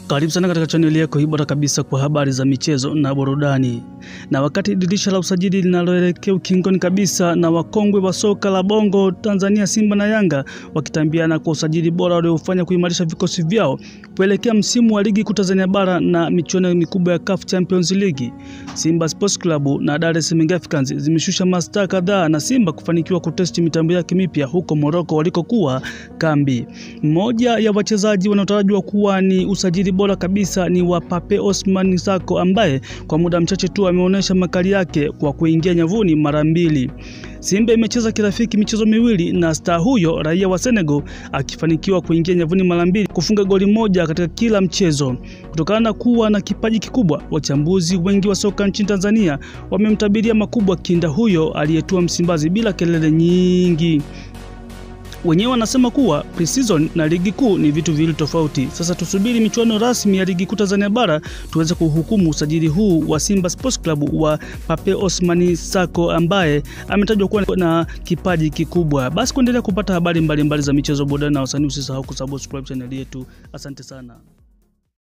Karibu sana katika chaneli yako hii bora kabisa kwa habari za michezo na burudani. Na wakati dirisha la usajili linaloelekea ukingoni kabisa, na wakongwe wa soka la Bongo Tanzania, Simba na Yanga wakitambiana kwa usajili bora waliofanya kuimarisha vikosi vyao kuelekea msimu wa ligi kuu Tanzania bara na michuano mikubwa ya CAF Champions League. Simba Sports Club na Dar es Salaam Africans zimeshusha mastaa kadhaa na Simba kufanikiwa kutesti mitambo yake mipya huko Morocco walikokuwa kambi. Mmoja ya wachezaji wanaotarajiwa kuwa ni usajili bora kabisa ni wa Pape Osman Sako ambaye kwa muda mchache tu ameonyesha makali yake kwa kuingia nyavuni mara mbili. Simba imecheza kirafiki michezo miwili na star huyo raia wa Senegal akifanikiwa kuingia nyavuni mara mbili, kufunga goli moja katika kila mchezo. Kutokana na kuwa na kipaji kikubwa, wachambuzi wengi wa soka nchini Tanzania wamemtabiria makubwa kinda huyo aliyetua Msimbazi bila kelele nyingi. Wenyewe wanasema kuwa pre-season na ligi kuu ni vitu viwili tofauti. Sasa tusubiri michuano rasmi ya ligi kuu Tanzania bara tuweze kuhukumu usajili huu wa Simba Sports Club wa Pape Osmani Sako ambaye ametajwa kuwa na kipaji kikubwa. Basi kuendelea kupata habari mbalimbali mbali za michezo, burudani na wasanii, usisahau kusubscribe channel yetu. Asante sana.